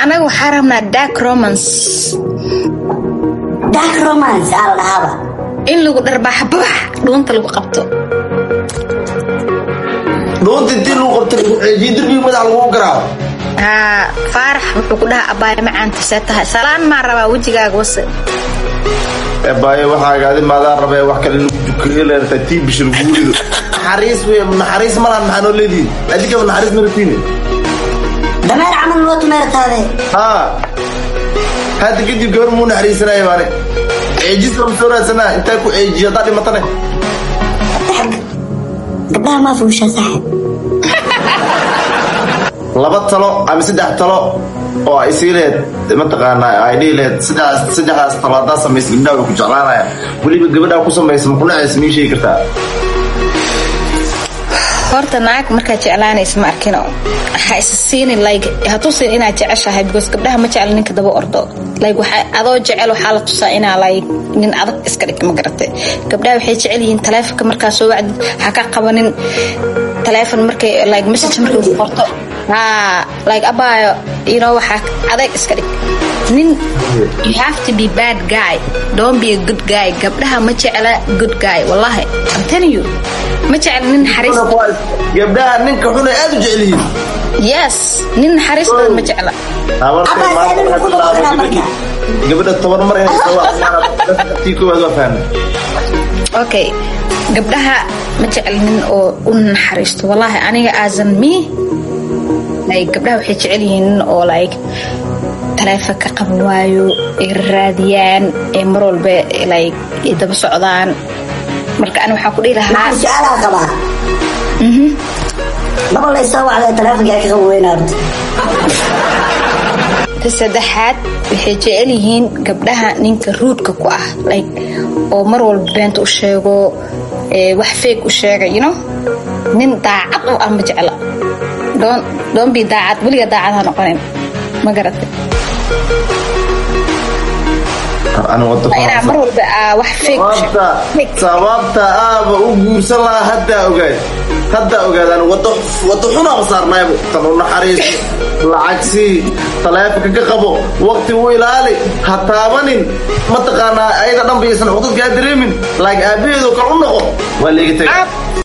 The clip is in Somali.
anaga waxaa rabnaa dark romance dark romance aa la dhahaaba in lagu dharbaaxa babax dhuunta lagu qabto dhuunta intii lagu qabta lagu ceejiye derbiga madax lagu garaaco haa faarax wuxuu ku dhahaa abaaya macaanta see tahay salaan maa rabaa wejigaaga wase baayo waxaa adi maadaan rabee wax kale lagu dukaeleerta tii bish lagu rido naxariis wey naxariis malahan maxaa noo leedihin adigaba naxariis ma rabtiine dameer camal noo tumeertaade haa hadda kadib gabar muu naxariisanaya baane ceejis lama soo raadsanaa intaa ku ceejiyo haddaa dhimatane gabdhaha maa fuushaa saaxib laba talo ama saddex talo oo ay sii lehed mataqaanaa ay dhihi lehed saddexdaas talo haddaa samaysa gabdhaha way ku jeclaanaya weliba gabadhaa ku samaysa ma kunacaysa mii sheegi kartaa horta naag markaad jeclaanaysa ma arkino ha isa siinin like hatusin inaad jeceshahay because gabdhaha ma jecla ninka daba ordo like waxa adoo jecel waxaa la tusaa inaa like nin adag iska dhig ma garate gabdhaha waxay jecel yihiin taleefonka markaa soo wacdid ha ka qabanin taleefon markay like message markay ku qorto haa like abaayo you know waxaa adeeg iska dhig nin you have to be bad guy don't be a good guy gabdhaha ma jecla good guy wallahi I'm telling you ma jecla nin naxariis gabdhaha ninka xun ay aad u jecel yihiin yes nin naxariis badan ma jecla Abaa, saan inuu ku noqonaa marka. gabadha toban mar inay tii koowaad waa fahmay okay gabdhaha ma jecla nin oo u naxariisto wallahi aniga aasan me like gabdhaha waxay jecel yihiin nin oo like taleefon ka qaban waayo ay raadiyaan ee mar walba like ay daba socdaan marka ani waxaan ku dhihi lahaa maxaa su-aalaa qabaa laba laysoo wacday taleefonkaa ka qaban weynaa horta ta saddexaad waxay jecel yihiin gabdhaha ninka ruudka ku ah like oo mar walba beenta u sheego ee wax feeg u sheega you know nin daacad u ah ma jecla doon doon bi daacad weliga daacad ha noqonin ma garatay ani wada inaa mar walba aa wax feeg u sheego sababta Fake. sababta aaba u guursan lahaa haddaa ogaad haddaa ogaadaan wado wado xunaaba saarnaaybu tan u naxariiso lacag sii taleefonka ka qabo waqti u ilaali ha taabanin mataqaanaa ayada dhanba iyasan cudadkaa dareemin laag aabaheedo kal u noqo waa leega taga Ab-